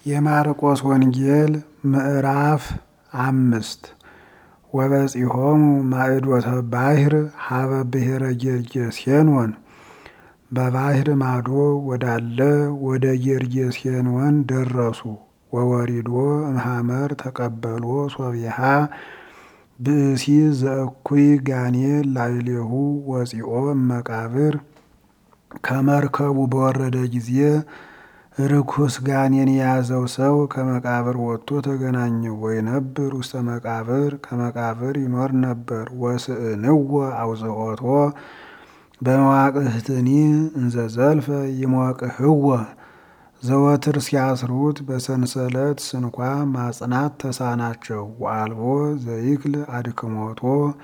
የማርቆስ ወንጌል ምዕራፍ አምስት ወበጺሖሙ ማዕዶተ ባሕር ሀበ ብሔረ ጌርጌሴኖን በባሕር ማዶ ወዳለ ወደ ጌርጌሴኖን ደረሱ። ወወሪዶ እምሐመር ተቀበሎ ሶቢሃ ብእሲ ዘእኩይ ጋኔል ላዕሌሁ ወፂኦ እመቃብር ከመርከቡ በወረደ ጊዜ ርኩስ ጋኔን የያዘው ሰው ከመቃብር ወጥቶ ተገናኘው። ወይነብር ውስተ መቃብር ከመቃብር ይኖር ነበር። ወስእንዎ አውጽሖቶ በመዋቅህትኒ እንዘ ዘልፈ ይሞቅህዎ ዘወትር ሲያስሩት በሰንሰለት ስንኳ ማጽናት ተሳናቸው። ወአልቦ ዘይክል አድክሞቶ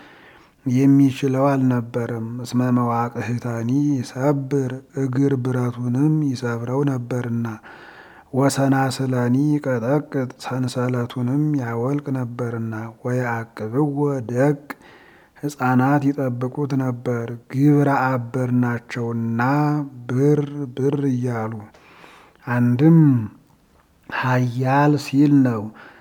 የሚችለው አልነበረም። እስመ መዋቅህተኒ ይሰብር እግር ብረቱንም ይሰብረው ነበርና፣ ወሰናስለኒ ቀጠቅጥ ሰንሰለቱንም ያወልቅ ነበርና። ወየአቅብዎ ደቅ ሕፃናት ይጠብቁት ነበር፣ ግብረ አበር ናቸውና ብር ብር እያሉ አንድም ኃያል ሲል ነው።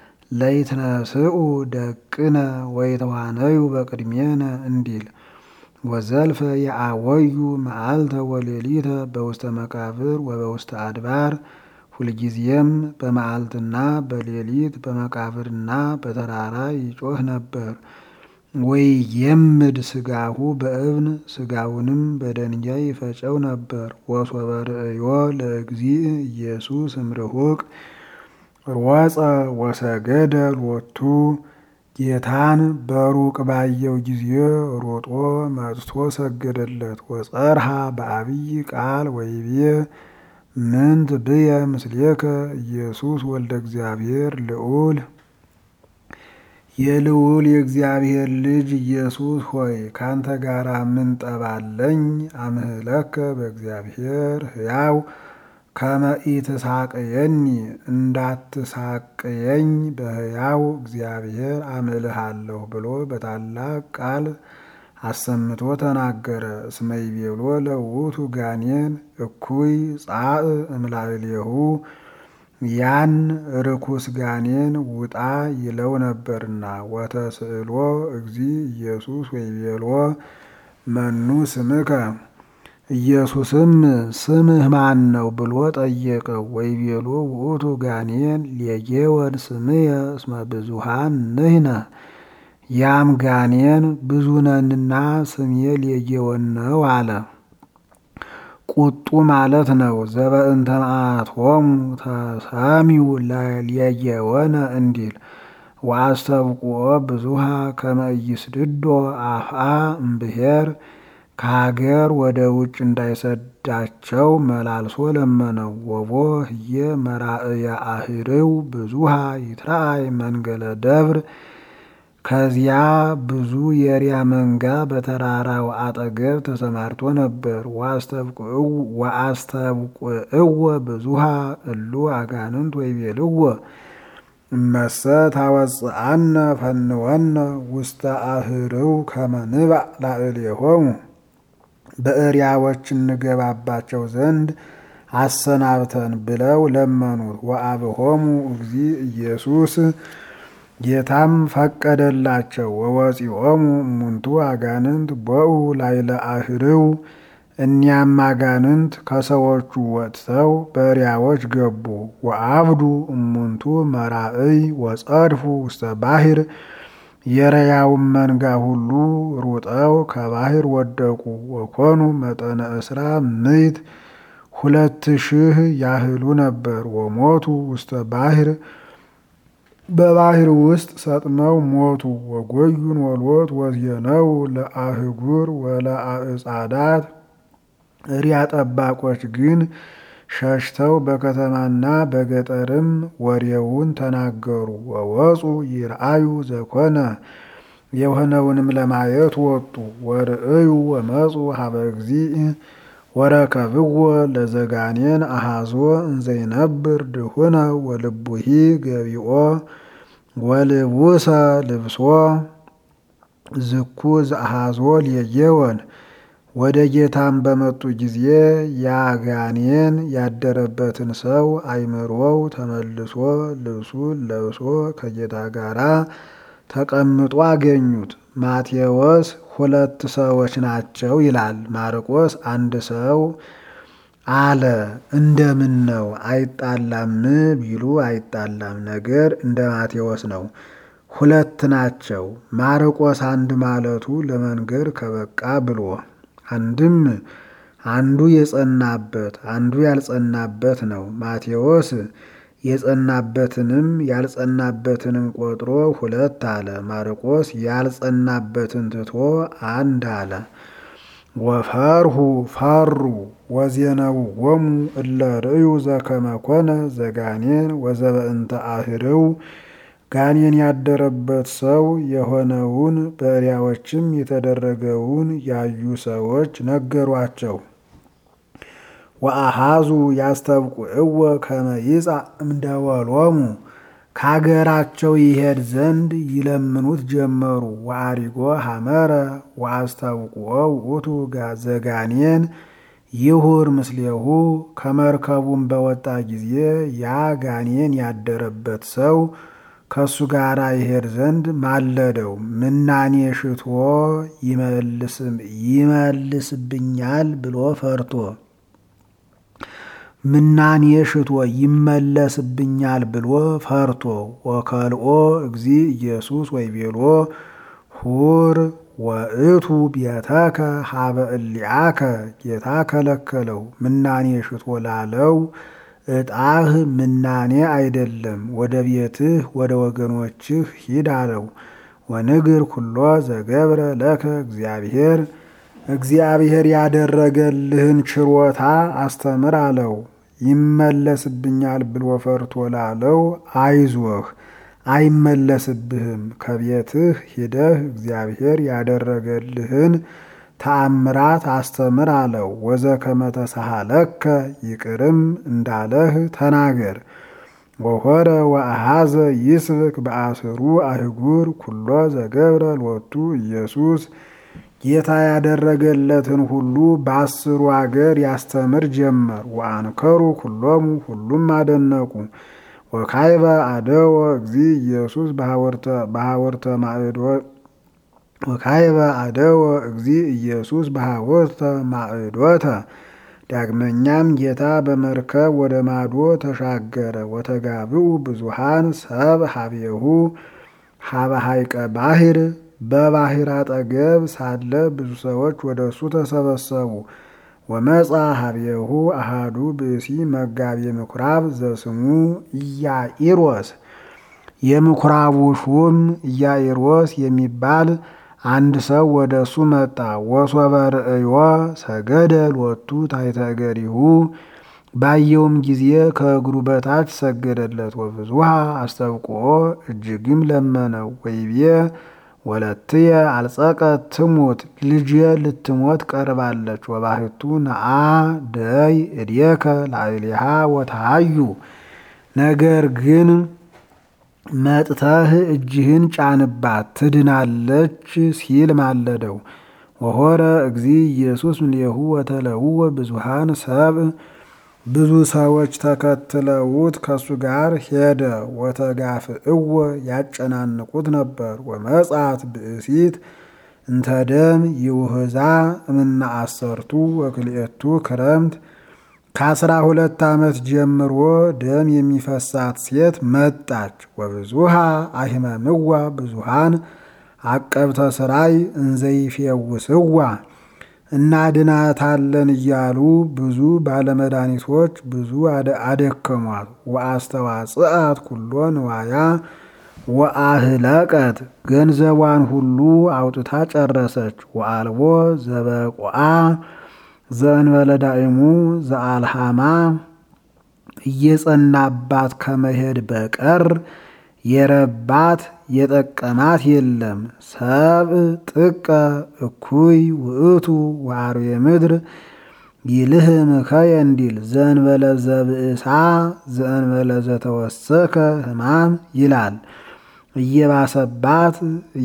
ለይትነስኡ ደቅነ ወይተዋነዩ በቅድሜነ እንዲል ወዘልፈ የአወዩ መዓልተ ወሌሊተ በውስተ መቃብር ወበውስተ አድባር ሁልጊዜም በመዓልትና በሌሊት በመቃብርና በተራራ ይጮህ ነበር። ወይ የምድ ስጋሁ በእብን ስጋውንም በደንጋይ ይፈጨው ነበር። ወሶበ ርእዮ ለእግዚእ ኢየሱስ እምርሁቅ ሮጸ ወሰገደ ሎቱ ጌታን በሩቅ ባየው ጊዜ ሮጦ መጥቶ ሰገደለት። ወጸርሃ በአብይ ቃል ወይቤ ምንት ብየ ምስሌከ ኢየሱስ ወልደ እግዚአብሔር ልዑል የልዑል የእግዚአብሔር ልጅ ኢየሱስ ሆይ ካንተ ጋር ምን ጠባለኝ? አምህለከ በእግዚአብሔር ሕያው ከመ ኢትሳቅየኒ እንዳትሳቅየኝ በሕያው እግዚአብሔር አምልሃለሁ ብሎ በታላቅ ቃል አሰምቶ ተናገረ። እስመ ይቤሎ ለውእቱ ጋኔን እኩይ ጻእ እምላዕሌሁ ያን ርኩስ ጋኔን ውጣ ይለው ነበርና። ወተስእሎ እግዚ ኢየሱስ ወይቤሎ መኑ ስምከ ኢየሱስም ስምህ ማን ነው ብሎ ጠየቀው። ወይቤሎ ውእቱ ጋኔን ሌጌወን ስምየ እስመ ብዙሃን ንሕነ ያም ጋኔን ብዙ ነንና ስሜ ሌጌወን ነው አለ። ቁጡ ማለት ነው። ዘበእንተ መዓቶሙ ተሰሚው ሌጌወነ እንዲል ወአስተብቁኦ ብዙሃ ከመ ኢይስድዶ አፍአ እምብሔር ከሀገር ወደ ውጭ እንዳይሰዳቸው መላልሶ ለመነው። ወቦ ህየ መራእየ አህርው ብዙሃ ይትራእይ መንገለ ደብር ከዚያ ብዙ የሪያ መንጋ በተራራው አጠገብ ተሰማርቶ ነበር። ወአስተብቁዕዎ ብዙሃ እሉ አጋንንት ወይቤልዎ እመሰ ታወፅአነ ፈንወነ ውስተ አህርው ከመ ንባእ ላዕሌሆሙ በእሪያዎች እንገባባቸው ዘንድ አሰናብተን ብለው ለመኑት። ወአብሆሙ እግዚ ኢየሱስ ጌታም ፈቀደላቸው። ወወፂኦሙ እሙንቱ አጋንንት ቦኡ ላይለ አህርው እኒያም አጋንንት ከሰዎቹ ወጥተው በእሪያዎች ገቡ። ወአብዱ እሙንቱ መራእይ ወጸድፉ ውስተ ባሕር የረያውን መንጋ ሁሉ ሩጠው ከባሕር ወደቁ። ወኮኑ መጠነ እስራ ምዕት ሁለት ሺህ ያህሉ ነበር። ወሞቱ ውስተ ባሕር በባሕር ውስጥ ሰጥመው ሞቱ። ወጎዩን ወልወት ወዝየነው ለአህጉር ወለአዕጻዳት እሪያ ጠባቆች ግን ሸሽተው በከተማና በገጠርም ወሬውን ተናገሩ። ወወፁ ይርአዩ ዘኮነ የሆነውንም ለማየት ወጡ። ወርእዩ ወመፁ ሀበ እግዚእ ወረከብዎ ለዘጋኔን አሃዞ እንዘይነብር ድሁነ ወልቡሂ ገቢኦ ወልቡሰ ልብሶ ዝኩ ዘአሃዞ ሌጌወን ወደ ጌታም በመጡ ጊዜ ያጋኔን ያደረበትን ሰው አይምሮው ተመልሶ ልብሱን ለብሶ ከጌታ ጋር ተቀምጦ አገኙት። ማቴዎስ ሁለት ሰዎች ናቸው ይላል። ማርቆስ አንድ ሰው አለ። እንደምን ነው አይጣላም ቢሉ አይጣላም፣ ነገር እንደ ማቴዎስ ነው። ሁለት ናቸው። ማርቆስ አንድ ማለቱ ለመንገር ከበቃ ብሎ አንድም አንዱ የጸናበት አንዱ ያልጸናበት ነው። ማቴዎስ የጸናበትንም ያልጸናበትንም ቆጥሮ ሁለት አለ። ማርቆስ ያልጸናበትን ትቶ አንድ አለ። ወፈርሁ ፈሩ ወዜነው ወሙ እለ ርእዩ ዘከመ ኮነ ዘጋኔን ወዘበእንተ አህርው ጋኔን ያደረበት ሰው የሆነውን በእሪያዎችም የተደረገውን ያዩ ሰዎች ነገሯቸው። ወአሃዙ ያስተብቁዕወ ከመ ይጻእ እምደወሎሙ ከአገራቸው ይሄድ ዘንድ ይለምኑት ጀመሩ። ወአሪጎ ሐመረ ወአስተብቁዖ ውእቱ ዘጋኔን ይሁር ምስሌሁ ከመርከቡም በወጣ ጊዜ ያ ጋኔን ያደረበት ሰው ከእሱ ጋር ይሄድ ዘንድ ማለደው። ምናኔ ሽቶ ይመልስብኛል ብሎ ፈርቶ ምናኔ ሽቶ ይመለስብኛል ብሎ ፈርቶ ወከልኦ እግዚ ኢየሱስ ወይቤሎ ሁር ወእቱ ቤተከ ሀበ እሊአከ ጌታ ከለከለው። ምናኔ ሽቶ ላለው ዕጣህ ምናኔ አይደለም፣ ወደ ቤትህ ወደ ወገኖችህ ሂድ አለው። ወንግር ኩሎ ዘገብረ ለከ እግዚአብሔር እግዚአብሔር ያደረገልህን ችሮታ አስተምር አለው። ይመለስብኛል ብሎ ፈርቶ ላለው አይዞህ አይመለስብህም፣ ከቤትህ ሂደህ እግዚአብሔር ያደረገልህን ተአምራት አስተምር አለው። ወዘከመ ተሳሃለከ ይቅርም እንዳለህ ተናገር። ወሆረ ወአሃዘ ይስብክ በአስሩ አህጉር ኩሎ ዘገብረ ሎቱ ኢየሱስ ጌታ ያደረገለትን ሁሉ በአስሩ አገር ያስተምር ጀመር። ወአንከሩ ኩሎሙ ሁሉም አደነቁ። ወካይበ አደወ እግዚ ኢየሱስ በሐወርተ ማዕዶት ወካይበ አደወ እግዚ ኢየሱስ በሐወርተ ማዕዶተ ዳግመኛም ጌታ በመርከብ ወደ ማዶ ተሻገረ። ወተጋብኡ ብዙሃን ሰብ ሀቤሁ ሀበ ሐይቀ ባሕር በባሕር አጠገብ ሳለ ብዙ ሰዎች ወደ እሱ ተሰበሰቡ። ወመጻ ሀቤሁ አሃዱ ብእሲ መጋቤ ምኩራብ ዘስሙ ኢያኢሮስ የምኩራቡ ሹም ኢያኢሮስ የሚባል አንድ ሰው ወደ እሱ መጣ። ወሶበ ርእዮ ሰገደ ሎቱ ታሕተ እገሪሁ ባየውም ጊዜ ከእግሩ በታች ሰገደለት። ወብዙሃ አስተብቅዖ እጅግም ለመነው። ወይቤ ወለትየ አልጸቀት ትሙት ልጄ ልትሞት ቀርባለች። ወባሕቱ ነአ ደይ እዴከ ላዕሌሃ ወተሃዩ ነገር ግን መጥተህ እጅህን ጫንባት ትድናለች ሲል ማለደው። ወሆረ እግዚ ኢየሱስ እምኔሁ ወተለውወ ብዙሃን ሰብእ ብዙ ሰዎች ተከትለውት ከሱ ጋር ሄደ። ወተጋፍእወ ያጨናንቁት ነበር። ወመጻት ብእሲት እንተ ደም ይውህዛ እምነ አሰርቱ ወክልኤቱ ክረምት ከአስራ ሁለት ዓመት ጀምሮ ደም የሚፈሳት ሴት መጣች። ወብዙሃ አሂመምዋ ብዙሃን አቀብተ ስራይ እንዘይፌውስዋ እናድናታለን እያሉ ብዙ ባለመድኃኒቶች ብዙ አደከሟት። ወአስተዋጽአት ኩሎ ንዋያ ወአህለቀት ገንዘቧን ሁሉ አውጥታ ጨረሰች። ወአልቦ ዘበቆአ ዘእንበለ ዳእሙ ዘአልሃማ እየጸናባት ከመሄድ በቀር የረባት የጠቀማት የለም። ሰብእ ጥቀ እኩይ ውእቱ ወአርዌ ምድር ይልህም ከየ እንዲል ዘእንበለ ዘብእሳ ዘእንበለ ዘተወሰከ ሕማም ይላል። እየባሰባት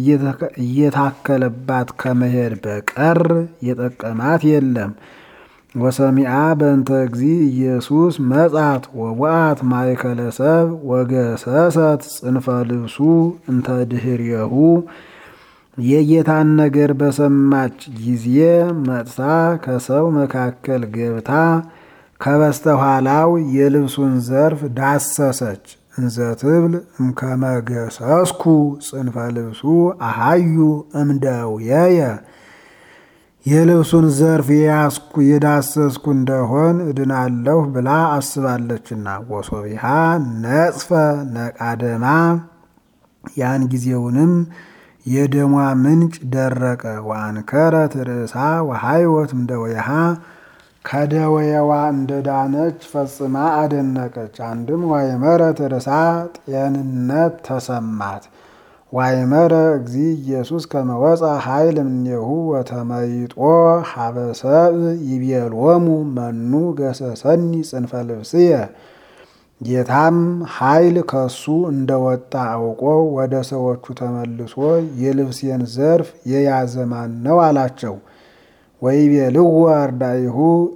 እየታከለባት ከመሄድ በቀር የጠቀማት የለም። ወሰሚአ በእንተ እግዚ ኢየሱስ መጻት ወወአት ማእከለ ሰብ ወገሰሰት ጽንፈ ልብሱ እንተ ድህሬሁ የጌታን ነገር በሰማች ጊዜ መጥታ ከሰው መካከል ገብታ ከበስተኋላው የልብሱን ዘርፍ ዳሰሰች። እንዘ ትብል እምከመገሰስኩ ጽንፈ ልብሱ አሃዩ እምደውየየ የልብሱን ዘርፍ የያዝኩ የዳሰስኩ እንደሆን እድናለሁ ብላ አስባለችና። ወሶቢሃ ነጽፈ ነቃደማ ያን ጊዜውንም የደሟ ምንጭ ደረቀ። ወአንከረት ርእሳ ወሃይወት እምደወይሃ ከደወየዋ እንደዳነች ፈጽማ አደነቀች። አንድም ዋይመረት ርእሳ ጤንነት ተሰማት። ዋይመረ እግዚ ኢየሱስ ከመወፃ ኃይል እምኔሁ ወተመይጦ ሀበሰብ ይቤሎሙ መኑ ገሰሰኒ ጽንፈ ልብስየ ጌታም ኃይል ከሱ እንደወጣ አውቆ ወደ ሰዎቹ ተመልሶ የልብሴን ዘርፍ የያዘ ማን ነው አላቸው። ወይቤልዎ አርዳኢሁ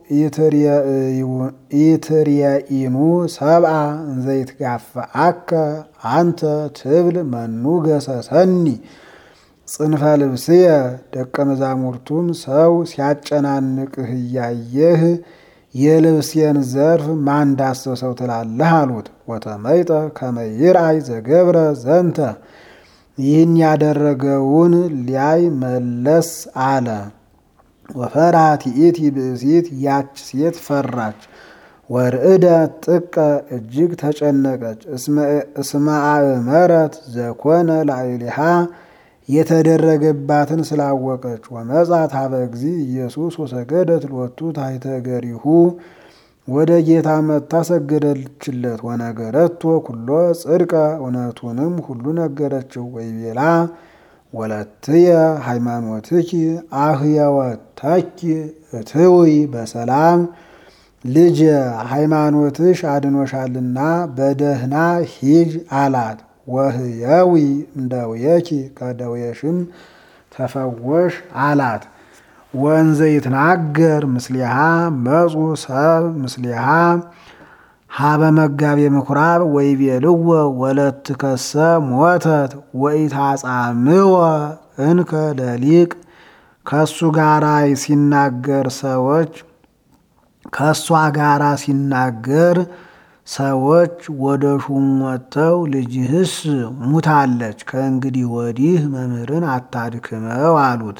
ኢትርየኢኑ ሰብአ እንዘይትጋፍአከ አንተ ትብል መኑ ገሰሰኒ ጽንፈ ልብስየ። ደቀ መዛሙርቱም ሰው ሲያጨናንቅህ እያየህ የልብሴን ዘርፍ ማን ዳሰሰው ትላለህ አሉት። ወተመይጠ ከመይርአይ ዘገብረ ዘንተ ይህን ያደረገውን ሊያይ መለስ አለ። ወፈራት ይእቲ ብእሲት ያች ሴት ፈራች። ወርእደ ጥቀ እጅግ ተጨነቀች። እስመ አእመረት ዘኮነ ላዕሌሃ የተደረገባትን ስላወቀች። ወመጻት ሀበ እግዚ ኢየሱስ ወሰገደት ሎቱ ታሕተ እገሪሁ ወደ ጌታ መጥታ ሰገደችለት። ወነገረቶ ኩሎ ጽድቀ እውነቱንም ሁሉ ነገረችው። ወይቤላ ወለትየ ሃይማኖትኪ አህየወተኪ እትውይ በሰላም ልጅ ሃይማኖትሽ አድኖሻልና በደህና ሂጅ አላት። ወህየዊ እምደውየኪ ከደውየሽም ተፈወሽ አላት። ወንዘ ይትናገር ምስሊሃ መጹ ሰብ ምስሊሃ ሀበ መጋቤ ምኩራብ ወይቤልዎ ወለትከሰ ሞተት ወኢታጻምወ እንከ ለሊቅ ከሱ ጋራ ሲናገር ሰዎች ከእሷ ጋራ ሲናገር ሰዎች ወደ ሹም ወጥተው ልጅህስ ሙታለች፣ ከእንግዲህ ወዲህ መምህርን አታድክመው አሉት።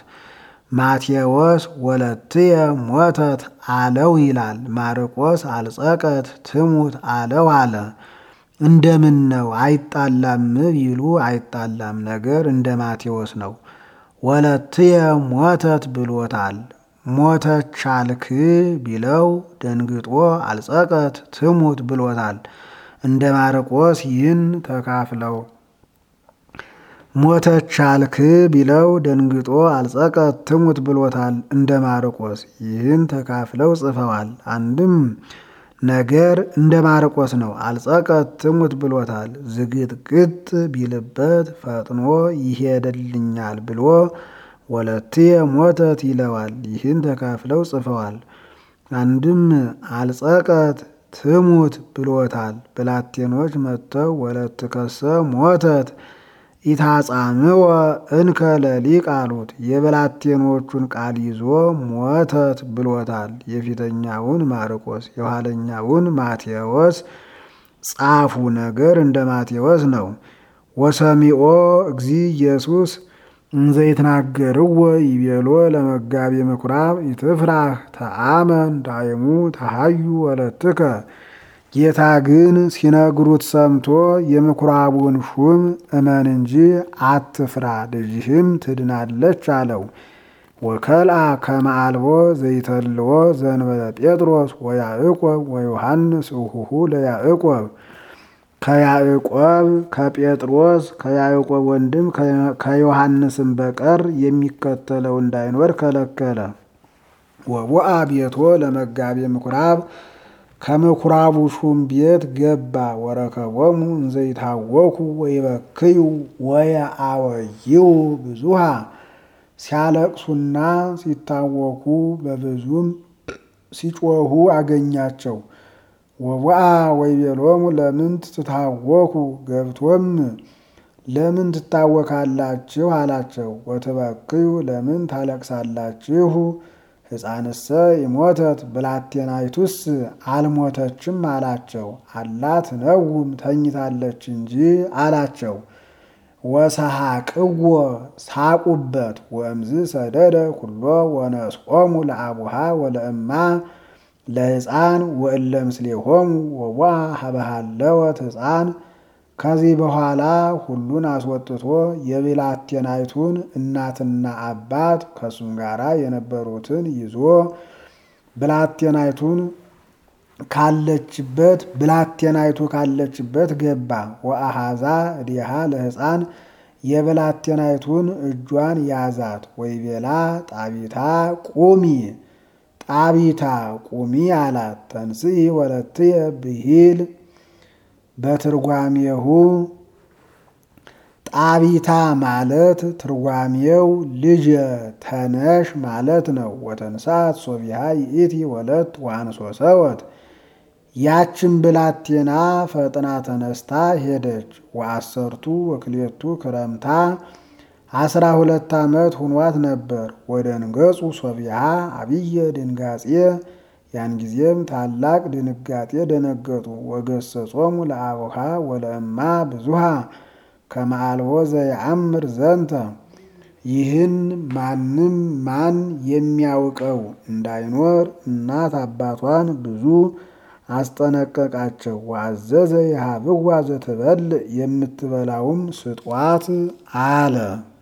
ማቴዎስ ወለትየ ሞተት አለው ይላል። ማርቆስ አልጸቀት ትሙት አለው አለ። እንደምን ነው አይጣላም ቢሉ አይጣላም፣ ነገር እንደ ማቴዎስ ነው። ወለትየ ሞተት ብሎታል። ሞተች አልክ ቢለው ደንግጦ አልጸቀት ትሙት ብሎታል። እንደ ማርቆስ ይህን ተካፍለው ሞተች አልክ ቢለው ደንግጦ አልጸቀት ትሙት ብሎታል። እንደ ማርቆስ ይህን ተካፍለው ጽፈዋል። አንድም ነገር እንደ ማርቆስ ነው። አልጸቀት ትሙት ብሎታል። ዝግጥግጥ ቢልበት ፈጥኖ ይሄድልኛል ብሎ ወለትየ ሞተት ይለዋል። ይህን ተካፍለው ጽፈዋል። አንድም አልጸቀት ትሙት ብሎታል። ብላቴኖች መጥተው ወለትከሰ ሞተት ኢታጻምወ እንከ ለሊቅ አሉት። የብላቴኖቹን ቃል ይዞ ሞተት ብሎታል። የፊተኛውን ማርቆስ የኋለኛውን ማቴዎስ ጻፉ። ነገር እንደ ማቴዎስ ነው። ወሰሚኦ እግዚ ኢየሱስ እንዘይትናገርዎ ይቤሎ ለመጋቤ ምኩራብ ይትፍራህ ተአመን ዳይሙ ተሃዩ ወለትከ ጌታ ግን ሲነግሩት ሰምቶ የምኩራቡን ሹም እመን እንጂ አትፍራ፣ ልጅህም ትድናለች አለው። ወከልአ ከመ አልቦ ዘይተልዎ ዘእንበለ ጴጥሮስ ወያዕቆብ ወዮሐንስ እሁሁ ለያዕቆብ ከያዕቆብ ከጴጥሮስ ከያዕቆብ ወንድም ከዮሐንስም በቀር የሚከተለው እንዳይኖር ከለከለ። ወቦአ ቤቶ ለመጋቤ ምኩራብ ከምኩራቡ ሹም ቤት ገባ። ወረከቦሙ እንዘይታወኩ ወይበክዩ ወየአወይው ብዙሃ ሲያለቅሱና ሲታወኩ በብዙም ሲጮሁ አገኛቸው። ወቡአ ወይቤሎሙ ለምንት ትታወኩ ገብቶም ለምን ትታወካላችሁ አላቸው። ወትበክዩ ለምን ታለቅሳላችሁ? ሕፃንሰ ይሞተት ብላቴናይቱስ አልሞተችም አላቸው። አላት ነውም ተኝታለች እንጂ አላቸው። ወሰሐቅዎ ሳቁበት። ወእምዝ ሰደደ ኩሎ ወነስቆሙ ለአቡሃ ወለእማ ለሕፃን ወእለ ምስሌሆሙ ወዋ ሀበሃለወት ሕፃን ከዚህ በኋላ ሁሉን አስወጥቶ የብላቴናይቱን እናትና አባት ከእሱም ጋር የነበሩትን ይዞ ብላቴናይቱን ካለችበት ብላቴናይቱ ካለችበት ገባ። ወአሃዛ እዲሃ ለሕፃን የብላቴናይቱን እጇን ያዛት። ወይቤላ ጣቢታ ቁሚ ጣቢታ ቁሚ አላት። ተንስኢ ወለትየ ብሂል በትርጓሜሁ ጣቢታ ማለት ትርጓሜው ልጅ ተነሽ ማለት ነው። ወተንሳት ሶቢሃ ይእቲ ወለት ዋንሶ ሰወት ያችን ብላቴና ፈጥና ተነስታ ሄደች። ወአሰርቱ ወክሌቱ ክረምታ አስራ ሁለት ዓመት ሁኗት ነበር። ወደ ንገጹ ሶቢሃ አብየ ድንጋጼ ያን ጊዜም ታላቅ ድንጋጤ ደነገጡ። ወገሰጾሙ ለአቡሃ ወለእማ ብዙሃ ከመአልቦ ዘየአምር ዘንተ ይህን ማንም ማን የሚያውቀው እንዳይኖር እናት አባቷን ብዙ አስጠነቀቃቸው። ወአዘዘ የሀብዋ ዘትበልዕ የምትበላውም ስጧት አለ።